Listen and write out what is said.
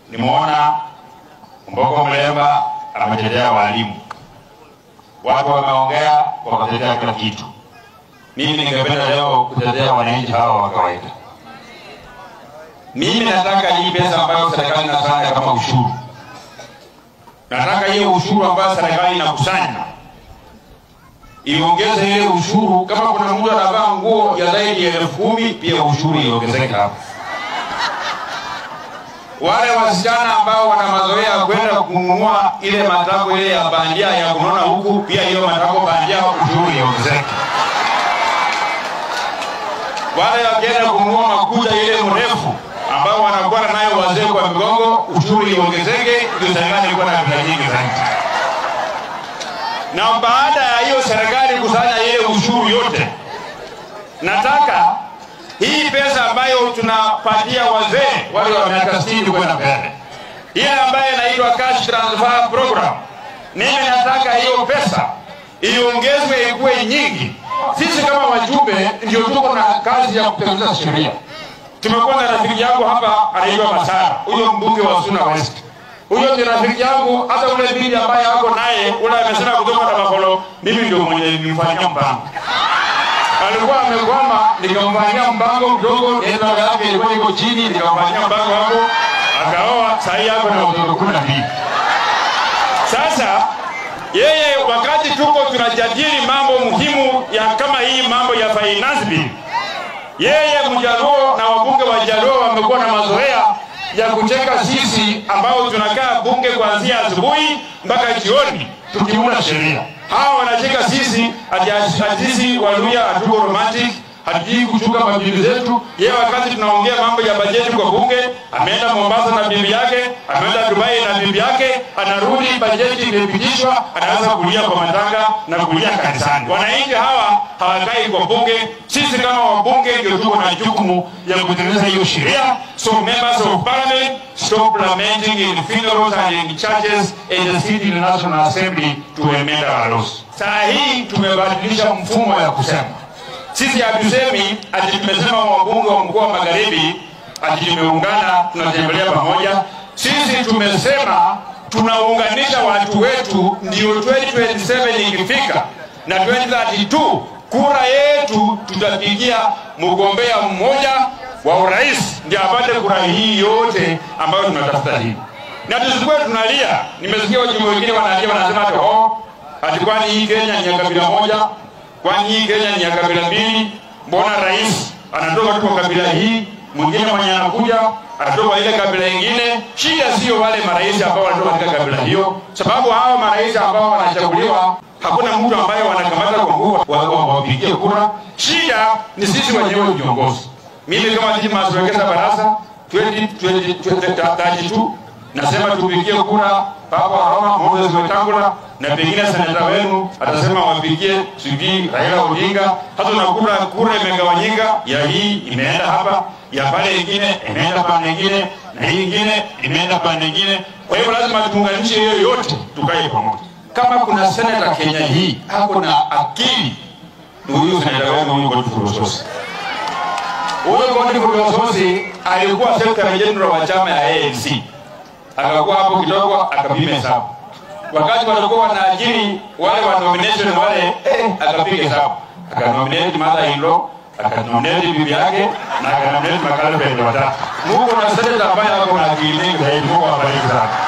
nimeona Mbogo Mlemba ametetea walimu, watu wameongea wakatetea kila kitu. Mimi ningependa leo kutetea wananchi hawa wa kawaida. Mimi nataka hii pesa ambayo serikali inasanya kama ushuru, nataka hiyo ushuru ambayo serikali inakusanya iongeze ile ushuru. Kama kuna mtu anavaa nguo ya zaidi ya elfu kumi pia ushuru iongezeke hapo. Wale wasichana ambao wana mazoea ya kwenda kununua ile matako ile ya bandia ya kunona huku, pia hiyo matako bandia ushuru iongezeke. Wale wakienda kununua makuta ile mrefu ambao wanakuwa nayo wazee kwa migongo, ushuru iongezeke, ndio serikali ilikuwa na pesa nyingi zaidi. Na baada ya hiyo serikali kusanya ile ushuru yote, nataka hii pesa ambayo tunapatia wazee wale wa miaka 60 kwenda mbele, ile ambayo inaitwa cash transfer program, mimi nataka hiyo pesa iongezwe ikuwe nyingi. Sisi kama wajumbe ndio tuko na kazi ya kutengeneza sheria. Tumekuwa na rafiki yangu hapa anaitwa Masara, huyo mbunge wa Suna West. Huyo ni rafiki yangu, hata ule bibi ambaye ako naye ule amesema kutoka na Makolo, mimi ndio mwenye nilimfanyia mpango. Alikuwa amekwama, nikamfanyia mpango mdogo, nenda yake ilikuwa iko chini, nikamfanyia mpango hapo, akaoa, saa hii yako na watoto kumi na mbili. Sasa yeye wakati tuko tunajadili mambo muhimu ya kama hii mambo ya finance bill, yeye Mjaluo na wabunge wa Jaluo wamekuwa na mazoea ya kucheka sisi ambao tunakaa bunge kuanzia asubuhi mpaka jioni tukiunda sheria. Hawa wanacheka sisi ati ati sisi Waluya hatuko romantic, hatujui kuchunga mabibi zetu. Yeye wakati tunaongea mambo ya bajeti kwa bunge, ameenda Mombasa na bibi yake, ameenda Dubai na bibi yake, anarudi bajeti imepitishwa, anaanza kulia kwa matanga na kulia kanisani. Wananchi hawa hawakai kwa bunge. Sisi kama wabunge ndio tuko na jukumu ya kutengeneza hiyo sheria. So members of parliament stop lamenting in funerals and in churches and the city national assembly to amend our laws. Saa hii tumebadilisha mfumo ya kusema sisi hatusemi ati tumesema wabunge wa mkoa wa magharibi ati tumeungana tunatembelea pamoja. Sisi tumesema tunaunganisha watu wetu, ndio 2027 ikifika na 2032 kura yetu tutapigia mgombea mmoja wa urais ndio apate kura hii yote ambayo tunatafuta hii, na tusikuwe tunalia. Nimesikia wajumbe wengine wanalia, wanasema ati oh, ati kwani hii Kenya ni ya kabila moja kwani hii Kenya ni ya kabila mbili? Mbona rais anatoka tu kwa kabila hii, mwingine mwenye anakuja anatoka ile kabila ingine? Shida sio wale marais ambao wanatoka katika kabila hiyo, sababu hao marais ambao wanachaguliwa hakuna mtu ambaye wanakamata kwa nguvu wawapigie kura. Shida ni sisi wenyewe viongozi. Mimi kama Didmus Wekesa Barasa 2032 nasema tupigie kura Papa Roma Moses Wetangula na pengine seneta wenu atasema wapigie sijui Raila Odinga. Hata na kura kura imegawanyika, ya hii imeenda hapa, ya pale ingine imeenda pande ingine, na hii ingine imeenda pande ingine. Kwa hivyo lazima tuunganishe hiyo yote, tukae pamoja. Kama kuna seneta Kenya hii ako na akili, ni huyu seneta wenu huyu Godfrey Osotsi. Huyo Godfrey Osotsi alikuwa secretary general wa chama ya ANC akakuwa hapo kidogo akapima hesabu. Wakati walikuwa wanaajiri wale wa nomination wale, eh, akapiga hesabu, akanominate mother in law, akanominate bibi yake na akanominate makalfendi watatu. Mungu na seneta ambaye ako na akili nyingi zaidi. Mungu awabariki sana.